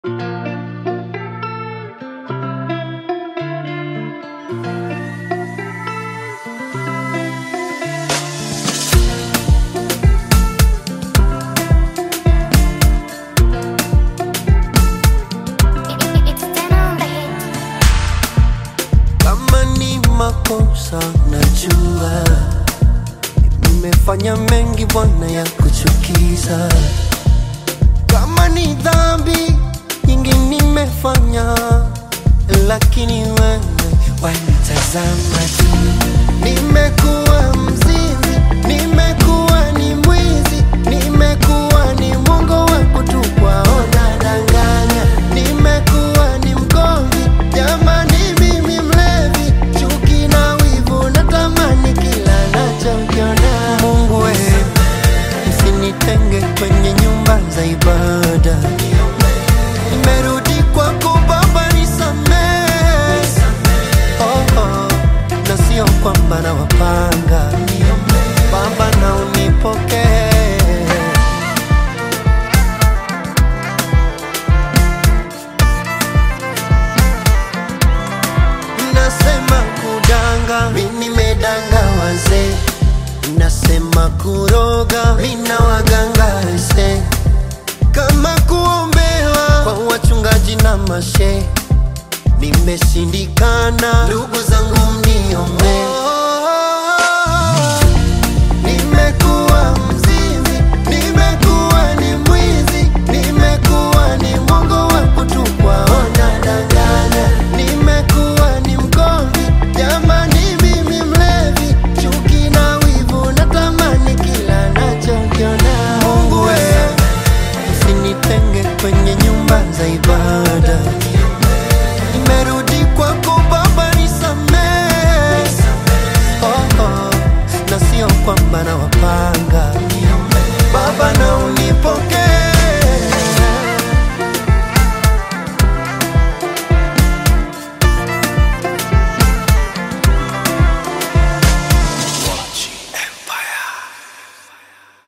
makosa najua, nimefanya mengi Bwana ya kuchukiza. Kama ni dhambi nyingi nimefanya, lakini wewe wanitazama tu. Nimekuwa mzinzi, nimekuwa ni mwizi, nimekuwa ni mwongo wa kutupwa, ona danganya, nimekuwa ni mgomvi, jamani mimi mlevi, chuki na wivu, natamani kila nachokiona. Mungu wewe, usinitenge kwenye nyumba za ibada, nimerudi kwako Baba, nisamehe oh, oh, na sio kwamba na wapanga Baba, na unipokee Nasema kudanga, mi nimedanga wazee. Nasema kuroga, mi na waganga ese. Kama kuombewa kwa wachungaji na mashe, nimeshindikana. Ndugu zangu mniombe,